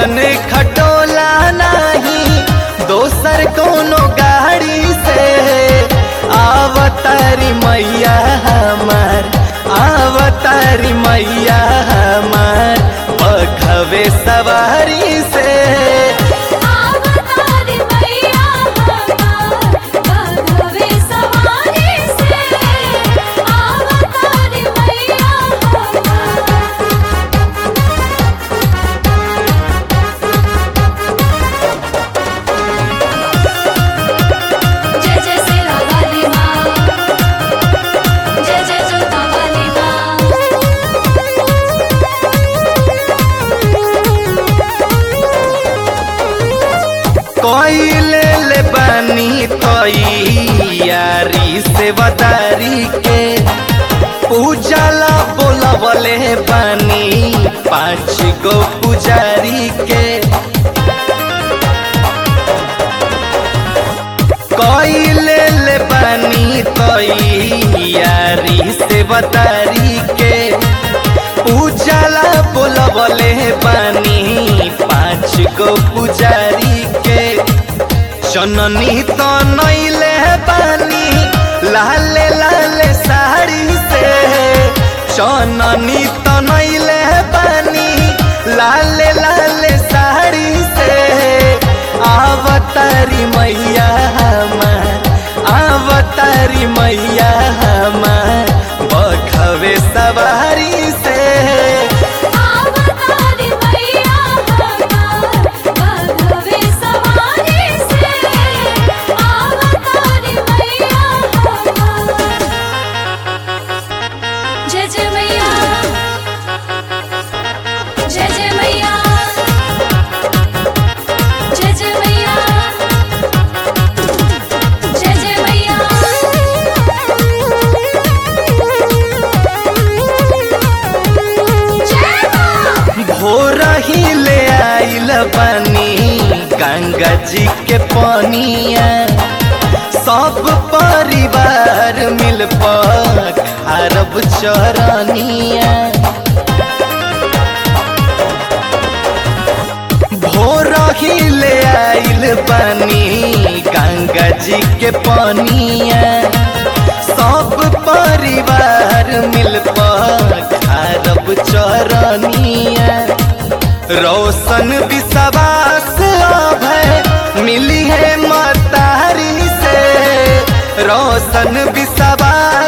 रोशन खटोला नहीं दोसर कोनो गाड़ी से आवतारी मैया हमार आवतारी मैया हमार बघवे सवारी से आवतारी मैया हमार बघवे सवारी से आवतारी मैया हमार जय जय सेना वाली माँ जय जय जोता वाली कोइले ले बानी तैयारी से वदारी के पूजाला बोलवले बानी पाँच गो पुजारी के कोइले ले बानी तैयारी से वदारी के पूजाला बोलवले बानी पाँच गो पुजारी के जननी तो नैले बानी लाले लाले साड़ी से जननी तो नैले बानी लाले लाले साड़ी से आवतारी मैया हमार आवतारी मैया हमार बखवे सवारी से आवतारी मैया हमार बघवे सवारी से आवतारी मैया हमार जय जय मैया जय जय मैया जय जय मैया जय जय मैया भोर ही ले आइल बनी गंगा जी के पानिया सब परिवार मिल अरब चरनिया भोर ही ले आइल बनी गंगा जी के पानिया सब परिवार मिल अरब चरनिया रोशन विश्वास अभय मिली है मतारी से रोशन विश्वास